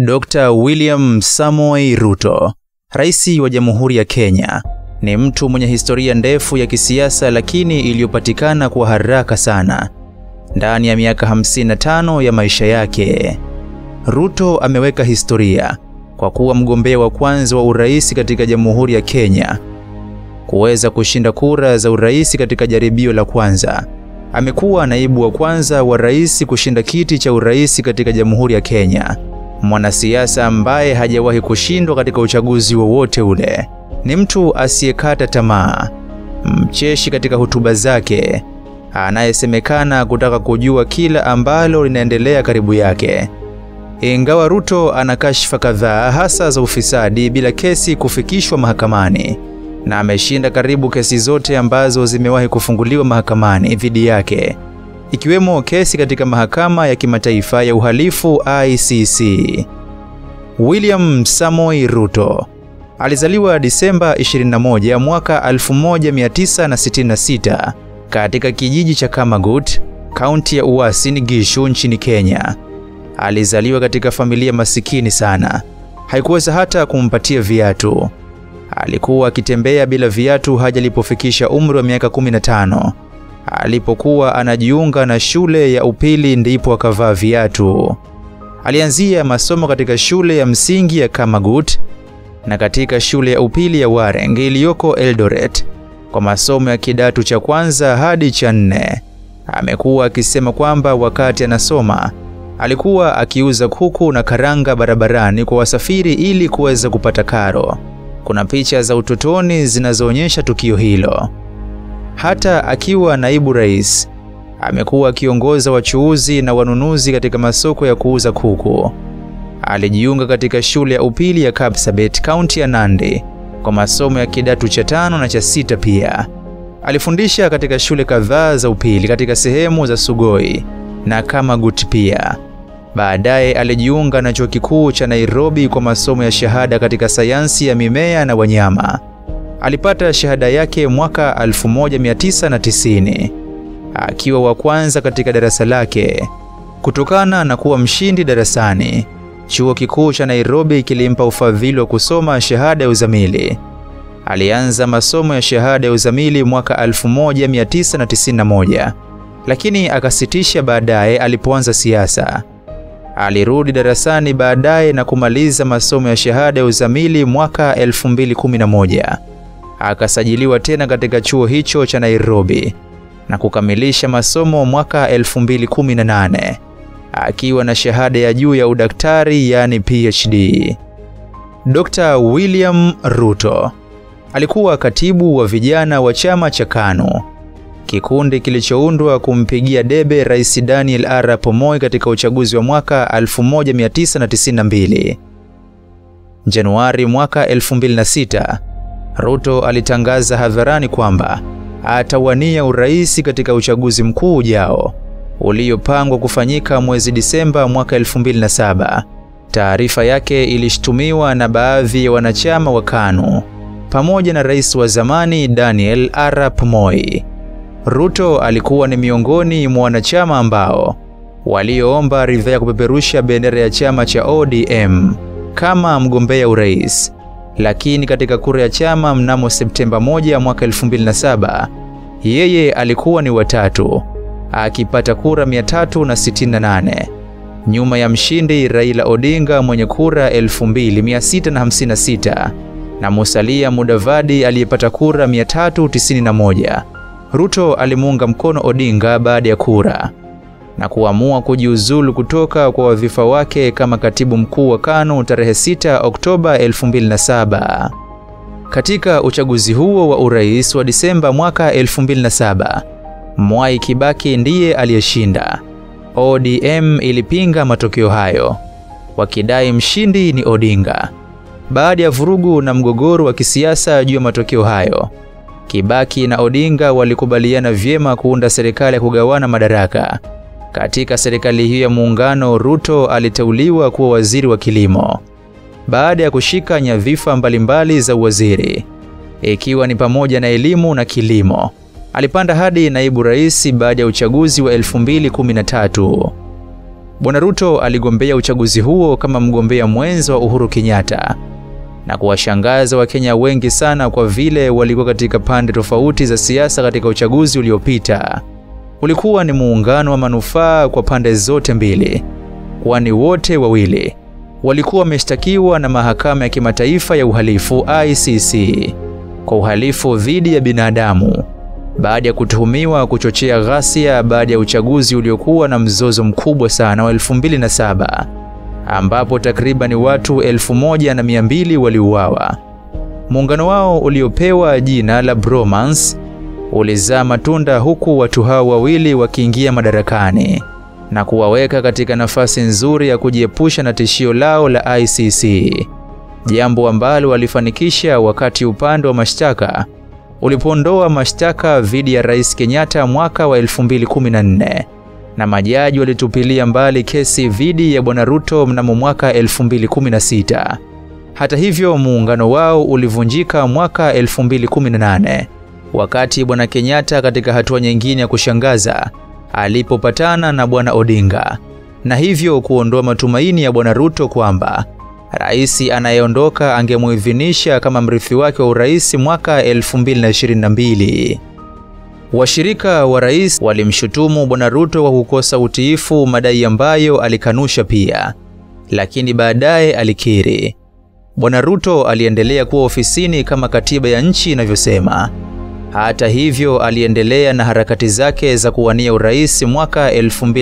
Dr. William Samoei Ruto, Rais wa Jamhuri ya Kenya, ni mtu mwenye historia ndefu ya kisiasa lakini iliyopatikana kwa haraka sana ndani ya miaka 55 ya maisha yake. Ruto ameweka historia kwa kuwa mgombea wa kwanza wa urais katika Jamhuri ya Kenya kuweza kushinda kura za urais katika jaribio la kwanza. Amekuwa naibu wa kwanza wa rais kushinda kiti cha urais katika Jamhuri ya Kenya. Mwanasiasa ambaye hajawahi kushindwa katika uchaguzi wowote ule. Ni mtu asiyekata tamaa, mcheshi katika hotuba zake, anayesemekana kutaka kujua kila ambalo linaendelea karibu yake. Ingawa Ruto ana kashfa kadhaa hasa za ufisadi bila kesi kufikishwa mahakamani na ameshinda karibu kesi zote ambazo zimewahi kufunguliwa mahakamani dhidi yake, ikiwemo kesi katika mahakama ya kimataifa ya uhalifu ICC. William Samoei Ruto alizaliwa Disemba 21 mwaka 1966 katika kijiji cha Kamagut, kaunti ya Uasin Gishu nchini Kenya. Alizaliwa katika familia masikini sana, haikuweza hata kumpatia viatu. Alikuwa akitembea bila viatu hadi alipofikisha umri wa miaka 15. Alipokuwa anajiunga na shule ya upili ndipo akavaa viatu. Alianzia masomo katika shule ya msingi ya Kamagut na katika shule ya upili ya Wareng iliyoko Eldoret kwa masomo ya kidato cha kwanza hadi cha nne. Amekuwa akisema kwamba wakati anasoma alikuwa akiuza kuku na karanga barabarani kwa wasafiri ili kuweza kupata karo. Kuna picha za utotoni zinazoonyesha tukio hilo. Hata akiwa naibu rais, amekuwa akiongoza wachuuzi na wanunuzi katika masoko ya kuuza kuku. Alijiunga katika shule ya upili ya Kapsabet, kaunti ya Nandi kwa masomo ya kidato cha tano na cha sita. Pia alifundisha katika shule kadhaa za upili katika sehemu za Sugoi na Kamagut pia. Baadaye alijiunga na chuo kikuu cha Nairobi kwa masomo ya shahada katika sayansi ya mimea na wanyama. Alipata shahada yake mwaka 1990 akiwa wa kwanza katika darasa lake. Kutokana na kuwa mshindi darasani, chuo kikuu cha Nairobi kilimpa ufadhili wa kusoma shahada ya uzamili. Alianza masomo ya shahada ya uzamili mwaka 1991 lakini akasitisha baadaye alipoanza siasa. Alirudi darasani baadaye na kumaliza masomo ya shahada ya uzamili mwaka 2011. Akasajiliwa tena katika chuo hicho cha Nairobi na kukamilisha masomo mwaka 2018 akiwa na shahada ya juu ya udaktari yani PhD. Dr. William Ruto alikuwa katibu wa vijana wa chama cha KANU, kikundi kilichoundwa kumpigia debe Rais Daniel Arap Moi katika uchaguzi wa mwaka 1992. Januari mwaka 2006, Ruto alitangaza hadharani kwamba atawania urais katika uchaguzi mkuu ujao uliopangwa kufanyika mwezi Disemba mwaka 2007. Taarifa yake ilishtumiwa na baadhi ya wanachama wa KANU pamoja na rais wa zamani Daniel Arap Moi. Ruto alikuwa ni miongoni mwa wanachama ambao walioomba ridhaa ya kupeperusha bendera ya chama cha ODM kama mgombea urais, lakini katika kura ya chama mnamo Septemba 1 mwaka 2007 yeye alikuwa ni watatu akipata kura 368 nyuma ya mshindi Raila Odinga mwenye kura 2656 na Musalia Mudavadi aliyepata kura 391. Ruto alimuunga mkono Odinga baada ya kura na kuamua kujiuzulu kutoka kwa wadhifa wake kama katibu mkuu wa KANU tarehe 6 Oktoba 2007. Katika uchaguzi huo wa urais wa Disemba mwaka 2007, Mwai Kibaki ndiye aliyeshinda. ODM ilipinga matokeo hayo wakidai mshindi ni Odinga. Baada ya vurugu na mgogoro wa kisiasa juu ya matokeo hayo, Kibaki na Odinga walikubaliana vyema kuunda serikali ya kugawana madaraka. Katika serikali hiyo ya muungano, Ruto aliteuliwa kuwa waziri wa kilimo baada ya kushika nyadhifa mbalimbali za uwaziri, ikiwa ni pamoja na elimu na kilimo. Alipanda hadi naibu rais baada ya uchaguzi wa 2013. Bwana Ruto aligombea uchaguzi huo kama mgombea mwenza wa Uhuru Kenyatta na kuwashangaza Wakenya wengi sana kwa vile walikuwa katika pande tofauti za siasa katika uchaguzi uliopita. Ulikuwa ni muungano wa manufaa kwa pande zote mbili, kwani wote wawili walikuwa wameshtakiwa na mahakama ya kimataifa ya uhalifu ICC kwa uhalifu dhidi ya binadamu baada ya kutuhumiwa kuchochea ghasia baada ya uchaguzi uliokuwa na mzozo mkubwa sana wa 2007 ambapo takriban watu elfu moja na mia mbili waliuawa. Muungano wao uliopewa jina la Bromance ulizaa matunda huku watu hao wawili wakiingia madarakani na kuwaweka katika nafasi nzuri ya kujiepusha na tishio lao la ICC, jambo ambalo walifanikisha wakati upande wa mashtaka ulipoondoa mashtaka dhidi ya Rais Kenyatta mwaka wa 2014 na majaji walitupilia mbali kesi dhidi ya Bwana Ruto mnamo mwaka 2016. Hata hivyo, muungano wao ulivunjika mwaka 2018 wakati Bwana Kenyatta katika hatua nyingine ya kushangaza alipopatana na Bwana Odinga na hivyo kuondoa matumaini ya Bwana Ruto kwamba rais anayeondoka angemuidhinisha kama mrithi wake wa urais mwaka 2022. Washirika wa rais walimshutumu Bwana Ruto kwa kukosa utiifu, madai ambayo alikanusha pia, lakini baadaye alikiri. Bwana Ruto aliendelea kuwa ofisini kama katiba ya nchi inavyosema. Hata hivyo, aliendelea na harakati zake za kuwania urais mwaka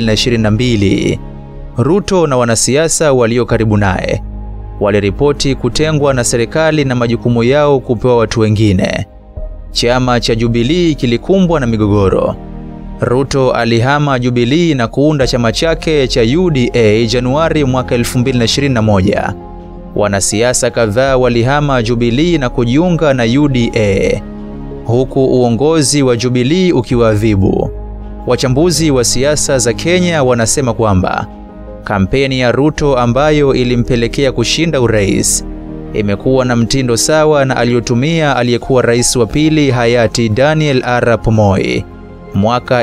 2022. Ruto na wanasiasa walio karibu naye waliripoti kutengwa na serikali na majukumu yao kupewa watu wengine. Chama cha Jubilee kilikumbwa na migogoro. Ruto alihama Jubilee na kuunda chama chake cha UDA Januari mwaka 2021. Wanasiasa kadhaa walihama Jubilee na kujiunga na UDA huku uongozi wa Jubilee ukiwaadhibu. Wachambuzi wa siasa za Kenya wanasema kwamba kampeni ya Ruto ambayo ilimpelekea kushinda urais imekuwa na mtindo sawa na aliyotumia aliyekuwa rais wa pili hayati Daniel Arap Moi mwaka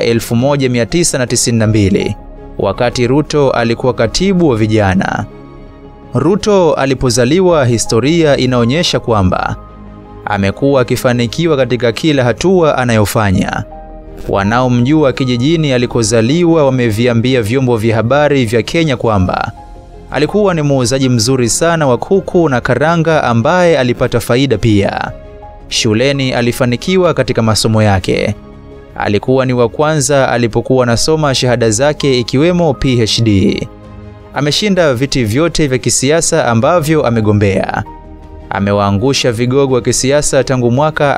1992 wakati Ruto alikuwa katibu wa vijana. Ruto alipozaliwa, historia inaonyesha kwamba amekuwa akifanikiwa katika kila hatua anayofanya. Wanaomjua kijijini alikozaliwa wameviambia vyombo vya habari vya Kenya kwamba alikuwa ni muuzaji mzuri sana wa kuku na karanga ambaye alipata faida pia. Shuleni alifanikiwa katika masomo yake. Alikuwa ni wa kwanza alipokuwa anasoma shahada zake ikiwemo PhD. Ameshinda viti vyote vya kisiasa ambavyo amegombea. Amewaangusha vigogo wa kisiasa tangu mwaka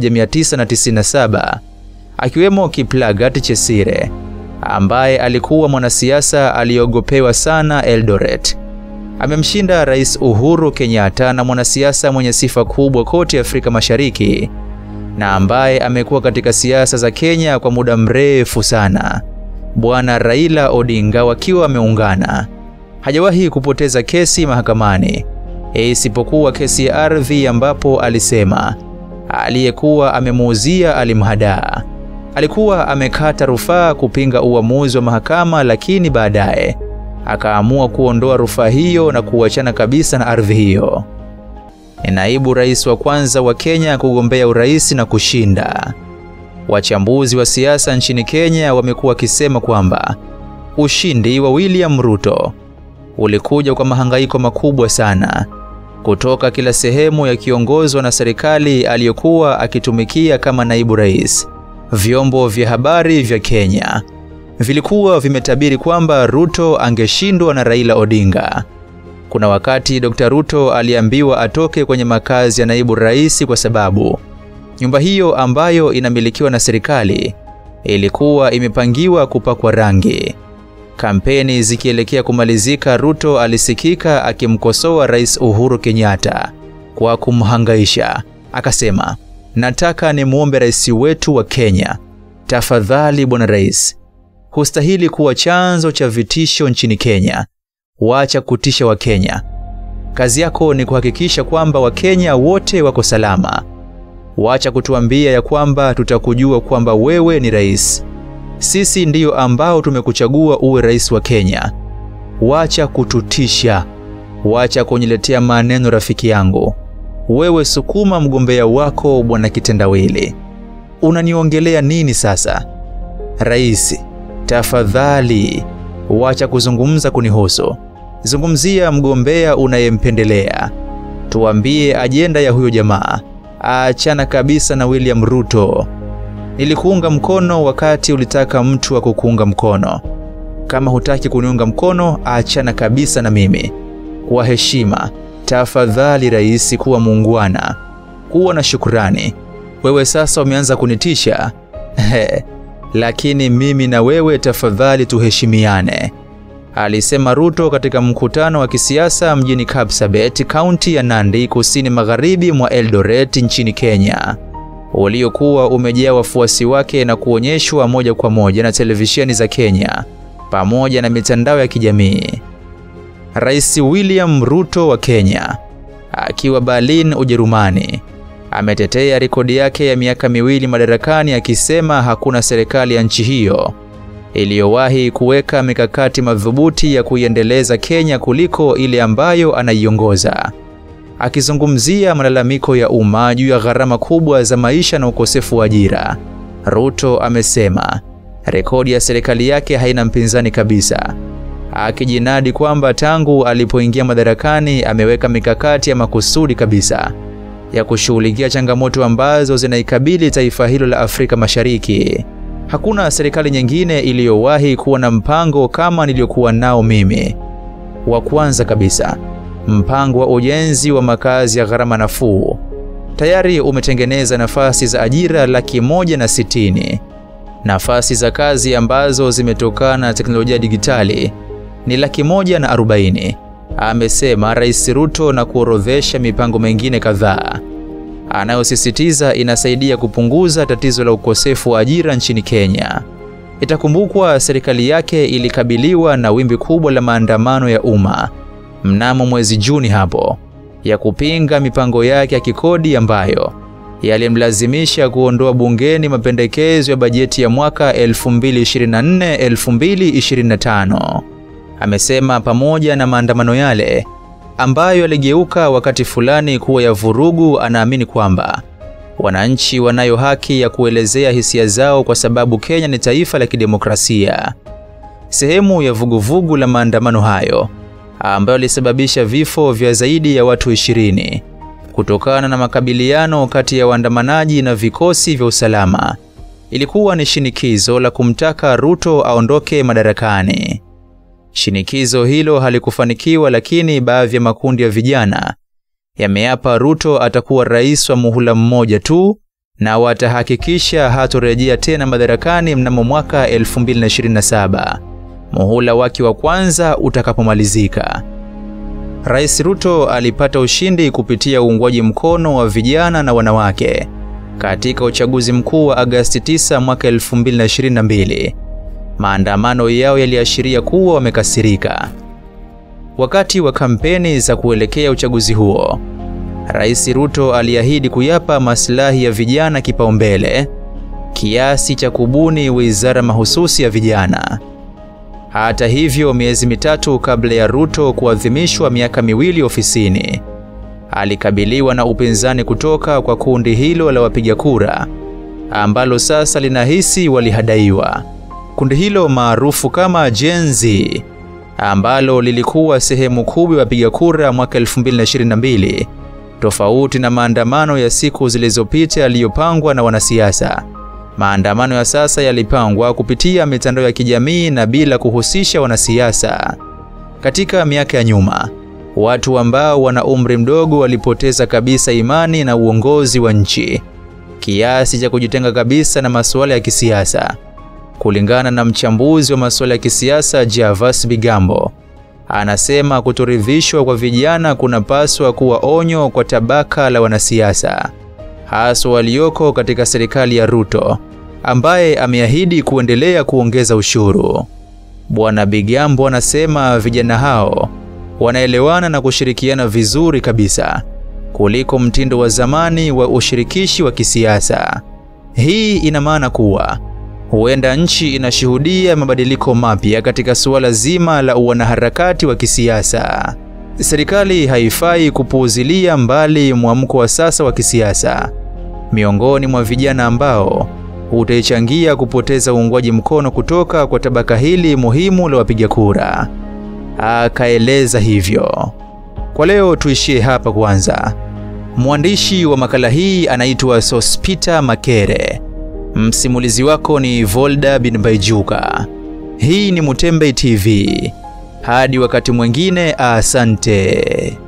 1997 akiwemo Kiplagat Chesire ambaye alikuwa mwanasiasa aliyeogopewa sana Eldoret. Amemshinda Rais Uhuru Kenyatta na mwanasiasa mwenye sifa kubwa kote Afrika Mashariki na ambaye amekuwa katika siasa za Kenya kwa muda mrefu sana, Bwana Raila Odinga, wakiwa wameungana. Hajawahi kupoteza kesi mahakamani isipokuwa kesi ya ardhi ambapo alisema aliyekuwa amemuuzia alimhadaa. Alikuwa amekata rufaa kupinga uamuzi wa mahakama, lakini baadaye akaamua kuondoa rufaa hiyo na kuachana kabisa na ardhi hiyo. Ni naibu rais wa kwanza wa Kenya kugombea urais na kushinda. Wachambuzi wa siasa nchini Kenya wamekuwa wakisema kwamba ushindi wa William Ruto ulikuja kwa mahangaiko makubwa sana kutoka kila sehemu yakiongozwa na serikali aliyokuwa akitumikia kama naibu rais. Vyombo vya habari vya Kenya vilikuwa vimetabiri kwamba Ruto angeshindwa na Raila Odinga. Kuna wakati Dr. Ruto aliambiwa atoke kwenye makazi ya naibu rais kwa sababu nyumba hiyo ambayo inamilikiwa na serikali ilikuwa imepangiwa kupakwa rangi. Kampeni zikielekea kumalizika, Ruto alisikika akimkosoa Rais Uhuru Kenyatta kwa kumhangaisha. Akasema, nataka nimwombe rais wetu wa Kenya, tafadhali bwana rais, hustahili kuwa chanzo cha vitisho nchini Kenya. Wacha kutisha Wakenya. Kazi yako ni kuhakikisha kwamba Wakenya wote wako salama. Wacha kutuambia ya kwamba tutakujua kwamba wewe ni rais. Sisi ndiyo ambao tumekuchagua uwe rais wa Kenya. wacha kututisha, wacha kuniletea maneno rafiki yangu. Wewe sukuma mgombea wako bwana kitendawili. Unaniongelea nini sasa? Rais, tafadhali wacha kuzungumza kunihusu. Zungumzia mgombea unayempendelea. Tuambie ajenda ya huyo jamaa. Achana kabisa na William Ruto. Nilikuunga mkono wakati ulitaka mtu wa kukuunga mkono. Kama hutaki kuniunga mkono, achana kabisa na mimi. Kwa heshima, tafadhali rais, kuwa muungwana, kuwa na shukurani. Wewe sasa umeanza kunitisha lakini mimi na wewe tafadhali tuheshimiane, alisema Ruto katika mkutano wa kisiasa mjini Kapsabet, kaunti ya Nandi, kusini magharibi mwa Eldoret nchini Kenya, uliokuwa umejaa wafuasi wake na kuonyeshwa moja kwa moja na televisheni za Kenya pamoja na mitandao ya kijamii. Rais William Ruto wa Kenya akiwa Berlin, Ujerumani, ametetea rekodi yake ya miaka miwili madarakani akisema hakuna serikali ya nchi hiyo iliyowahi kuweka mikakati madhubuti ya kuiendeleza Kenya kuliko ile ambayo anaiongoza. Akizungumzia malalamiko ya umma juu ya gharama kubwa za maisha na ukosefu wa ajira, Ruto amesema rekodi ya serikali yake haina mpinzani kabisa, akijinadi kwamba tangu alipoingia madarakani ameweka mikakati ya makusudi kabisa ya kushughulikia changamoto ambazo zinaikabili taifa hilo la Afrika Mashariki. Hakuna serikali nyingine iliyowahi kuwa na mpango kama niliyokuwa nao mimi. Wa kwanza kabisa, mpango wa ujenzi wa makazi ya gharama nafuu tayari umetengeneza nafasi za ajira laki moja na sitini. Nafasi za kazi ambazo zimetokana na teknolojia digitali ni laki moja na arobaini, amesema Rais Ruto na kuorodhesha mipango mingine kadhaa anayosisitiza inasaidia kupunguza tatizo la ukosefu wa ajira nchini Kenya. Itakumbukwa serikali yake ilikabiliwa na wimbi kubwa la maandamano ya umma mnamo mwezi Juni hapo ya kupinga mipango yake ya kikodi ambayo yalimlazimisha kuondoa bungeni mapendekezo ya bajeti ya mwaka 2024-2025. Amesema pamoja na maandamano yale ambayo yaligeuka wakati fulani kuwa ya vurugu, anaamini kwamba wananchi wanayo haki ya kuelezea hisia zao kwa sababu Kenya ni taifa la kidemokrasia. Sehemu ya vuguvugu la maandamano hayo ambayo yalisababisha vifo vya zaidi ya watu ishirini kutokana na makabiliano kati ya waandamanaji na vikosi vya usalama ilikuwa ni shinikizo la kumtaka Ruto aondoke madarakani. Shinikizo hilo halikufanikiwa, lakini baadhi ya makundi ya vijana yameapa Ruto atakuwa rais wa muhula mmoja tu na watahakikisha hatorejea tena madarakani mnamo mwaka 2027 muhula wake wa kwanza utakapomalizika. Rais Ruto alipata ushindi kupitia uungwaji mkono wa vijana na wanawake katika uchaguzi mkuu wa Agasti 9 mwaka 2022. Maandamano yao yaliashiria kuwa wamekasirika. Wakati wa kampeni za kuelekea uchaguzi huo, Rais Ruto aliahidi kuyapa maslahi ya vijana kipaumbele kiasi cha kubuni wizara mahususi ya vijana. Hata hivyo, miezi mitatu kabla ya Ruto kuadhimishwa miaka miwili ofisini, alikabiliwa na upinzani kutoka kwa kundi hilo la wapiga kura ambalo sasa linahisi walihadaiwa. Kundi hilo maarufu kama Gen Z ambalo lilikuwa sehemu kubwa ya wapiga kura mwaka 2022, tofauti na maandamano ya siku zilizopita yaliyopangwa na wanasiasa. Maandamano ya sasa yalipangwa kupitia mitandao ya kijamii na bila kuhusisha wanasiasa. Katika miaka ya nyuma, watu ambao wana umri mdogo walipoteza kabisa imani na uongozi wa nchi kiasi cha kujitenga kabisa na masuala ya kisiasa. Kulingana na mchambuzi wa masuala ya kisiasa Javas Bigambo, anasema kutoridhishwa kwa vijana kunapaswa kuwa onyo kwa tabaka la wanasiasa, haswa walioko katika serikali ya Ruto ambaye ameahidi kuendelea kuongeza ushuru. Bwana Bigambo anasema vijana hao wanaelewana na kushirikiana vizuri kabisa kuliko mtindo wa zamani wa ushirikishi wa kisiasa. Hii ina maana kuwa huenda nchi inashuhudia mabadiliko mapya katika suala zima la wanaharakati wa kisiasa. Serikali haifai kupuuzilia mbali mwamko wa sasa wa kisiasa miongoni mwa vijana ambao utaichangia kupoteza uungwaji mkono kutoka kwa tabaka hili muhimu la wapiga kura. Akaeleza hivyo. Kwa leo tuishie hapa kwanza. Mwandishi wa makala hii anaitwa Sospita Makere. Msimulizi wako ni Volda bin Baijuka. Hii ni Mutembei TV. Hadi wakati mwingine, asante.